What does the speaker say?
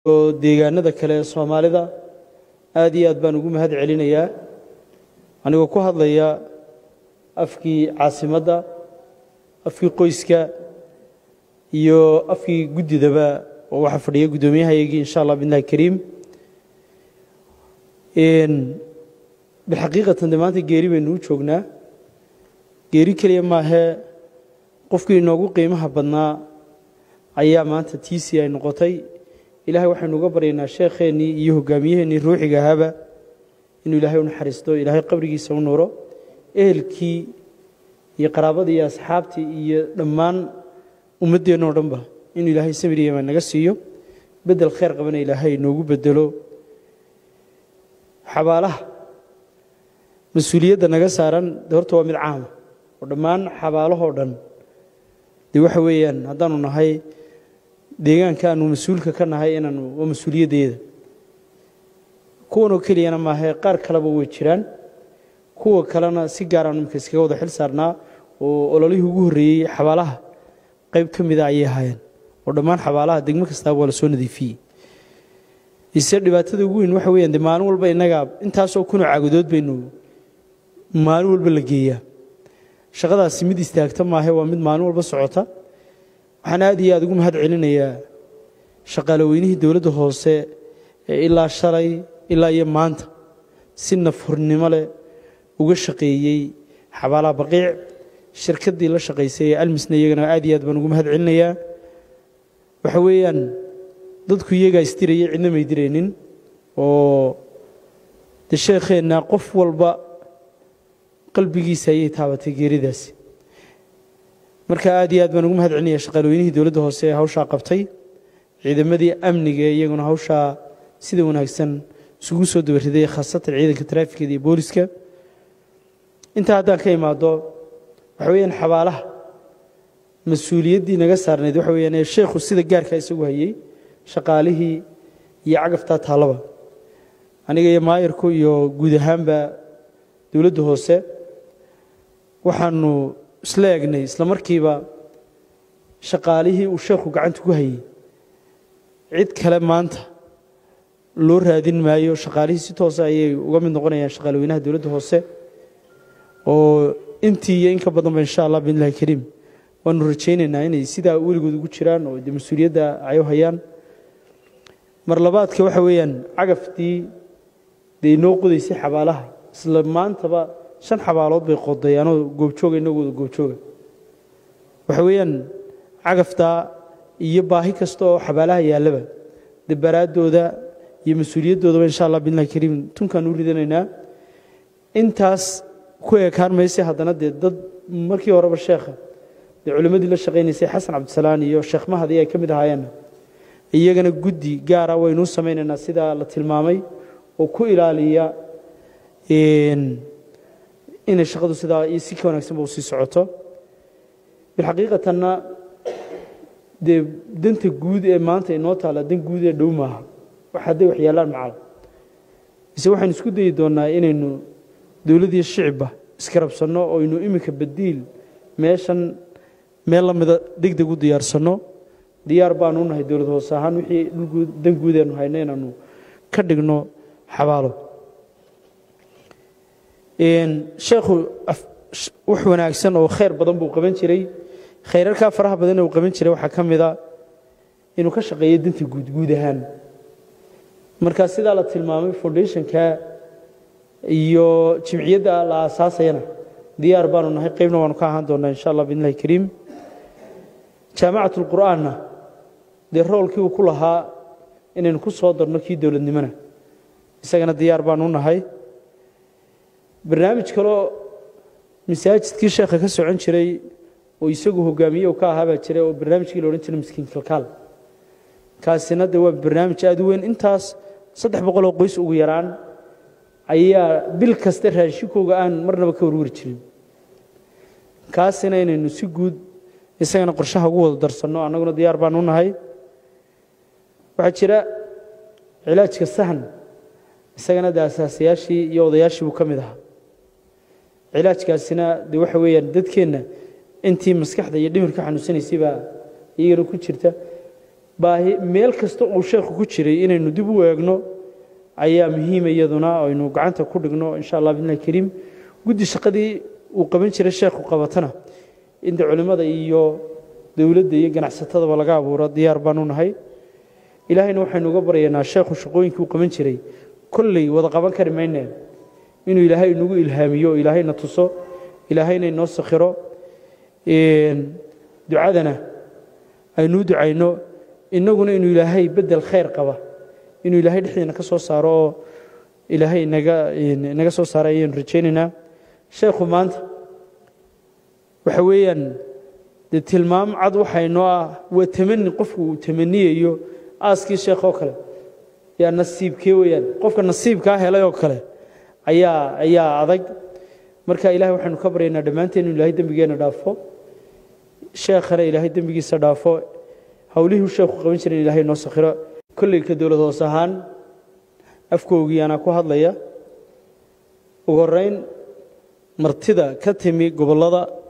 oo deegaanada kale ee soomaalida aad iyo aad baan ugu mahad celinayaa anigoo ku hadlaya afkii caasimadda afkii qoyska iyo afkii guddidaba oo waxaa fadhiya guddoomiyahaygii insha allah billahi kariim bilxaqiiqatan de maanta geeri baynu u joognaa geeri keliya maahee qofkii inoogu qiimaha badnaa ayaa maanta tiisii ay noqotay ilaahay waxaynu uga baryaynaa sheekheennii iyo hogaamiyaheennii ruuxiga ahaaba inuu ilaahay u naxariisto ilaahay qabrigiisa u nuuro ehelkii iyo qaraabadii iyo asxaabtii iyo dhammaan ummaddeenna oo dhanba inuu ilaahay samir iyo imaan naga siiyo beddel khayr qabana ilaahay noogu beddelo xabaalaha mas-uuliyadda naga saaran de horta waa mid caama oo dhammaan xabaalahoo dhan dee waxa weeyaan haddaanu nahay deegaanka aanu mas-uulka ka nahay inaanu waa mas-uuliyaddeeda kuwanoo keliyana maahae qaar kaleba way jiraan kuwa kalena si gaaraanu imika iskaga wada xil saarnaa oo ololihii ugu horreeyey xabaalaha qayb ka mida ayay ahaayeen oo dhammaan xabaalaha degmo kastaaba waa la soo nadiifiyey ise dhibaatada ugu weyn waxa weyaan de maalin walba innaga intaasoo kunoo caagudood baynu maalin walba la geeyaa shaqadaasi mid istaagta maahe waa mid maalin walba socota waxaan aad iyo aad ugu mahad celinayaa shaqaale weynihii dowladda hoose ee ilaa shalay ilaa iyo maanta si nafhurnimo leh uga shaqeeyey xabaalaha baqiic shirkaddii la shaqaysay ee almisna iyagana aad iyo aad baan ugu mahad celinayaa waxa weeyaan dadku iyagaa isdirayay cidna may diraynin oo de sheekheenna qof walba qalbigiisa ayay taabatay geeridaasi marka aad iyo aad baan ugu mahad celinaya shaqaalweynihii dowladda hoose ee hawshaa qabtay ciidamadii amniga iyaguna hawshaa sida wanaagsan isugu soo dabariday khaasatan ciidanka taraafikada iyo booliska intaa haddaan ka imaado waxa weeyaan xabaalaha mas-uuliyaddii naga saarnayd waxa weyaan ee sheekhu sida gaarkaa isagu hayey shaqaalihii iyo cagaftaa taallaba aniga iyo maayarku iyo guud ahaanba dowladda hoose waxaanu isla egnay isla markiiba shaqaalihii uu sheekhu gacanta ku hayey cid kale maanta loo raadin maayo shaqaalihii si toosa ayay uga mid noqonayaan shaqaalweynaha dowladda hoose oo intii iyo in ka badanba insha allah biillahi kariim waanu rajaynaynaa inay sidaa weligood ugu jiraan oo de mas-uuliyadda ay u hayaan mar labaadka waxa weeyaan cagaftii dee inoo qodaysay xabaalaha isla maantaba shan xabaalood bay qoday anoo goobjooga inagooda goobjooga waxa weeyaan cagaftaa iyo baahi kasta oo xabaalaha yaallaba dee baraaddooda iyo mas-uuliyadoodaba insha allah biillahi kariim tunkaan u ridanaynaa intaas ku ekaan mayse haddana dee dad markii horeba sheekha dee culimmadii la shaqaynaysay xasan cabdisalaan iyo sheekh mahadi ay ka mid ahaayeenna iyagana guddi gaara waynuu samaynaynaa sidaa la tilmaamay oo ku ilaaliya inay shaqadu sidaa iyo si ka wanaagsanba u sii socoto bilxaqiiqatanna dee danta guud ee maanta inoo taalla dan guud ee dhow maaha wax hadday wax yaallaan macal mise waxaynu isku dayi doonnaa inaynu dowladdiyo shicibba iska rabsanno oo aynu iminka badiil meeshan meel la mida deg deg u diyaarsanno diyaar baanu u nahay dowlad hoose ahaan wixii dhulguud dan guudeenu hayno inaanu ka dhigno xabaalo sheekhu wax wanaagsan oo khayr badan buu qaban jiray khayrarkaa faraha badan uu qaban jiray waxaa ka mida inuu ka shaqeeyo danta guud guud ahaan marka sidaa la tilmaamay foundationka iyo jimciyadda la aasaasayana diyaar baanu nahay qaybna waanu ka ahaan doonnaa insha allah biidnillahi kariim jaamacat ulqur'aanna dee roolkii uu ku lahaa inaynu ku soo darno kii dowladnimona isagana diyaar baanu nahay barnaamij kaloo masaajidkii sheekha ka socon jiray oo isagu hogaamiye ka ahaa baa jiray oo barnaamijkii la odhan jiray miskiin kalkaal kaasina de waa barnaamij aad u weyn intaas saddex boqol oo qoys ugu yaraan ayaa bil kasta raashinkooga aan marnaba ka warwari jirin kaasina inaynu si guud isagana qorshaha ugu wada darsanno annaguna diyaar baanu nahay waxaa jira cilaajka sahan isagana de asaasayaashii iyo odayaashii buu ka mid ahaa cilaajkaasina de waxa weeyaan dadkeenna intii maskaxda iyo dhimirka xanuunsanaysay baa iyagana ku jirta baahi meel kasta uu sheekhu ku jiray inaynu dib u eegno ayaa muhiima iyaduna aynu gacanta ku dhigno insha allah bidnillahi kariim guddi shaqadii uu qaban jiray sheekhu qabatana inta culimmada iyo dowladda iyo ganacsatadaba laga abuuro diyaar baanu nahay ilaahayna waxaynu uga baryaynaa sheekhu shaqooyinkii uu qaban jiray kolley wada qaban kari mayneen inuu ilaahay inagu ilhaamiyo o ilaahayna tuso ilaahayna inoo sakhiro ducadana aynuu ducayno innaguna inuu ilaahay beddel khayr qaba inuu ilaahay dhexdeena ka soo saaro oo ilaahay inaga inaga soo saara ayaanu rajaynaynaa sheekhu maanta waxa weeyaan dee tilmaam cad waxaynoo ah waa tamani qofku uu tamaniyayo aaskii sheekh oo kale yaa nasiibkee weeyaan qofka nasiibkaa helay oo kale ayaa ayaa adag marka ilahay waxaynu ka baryaynaa dhammaanteen inu ilahay dembigeenna dhaafo sheekhana ilaahay dembigiisa dhaafo howlihii sheekhu qaban jiray in ilahay noo sakhiro kolleyka dowlad hoos ahaan afkoogii anaa ku hadlaya ugu horrayn martida ka timi gobollada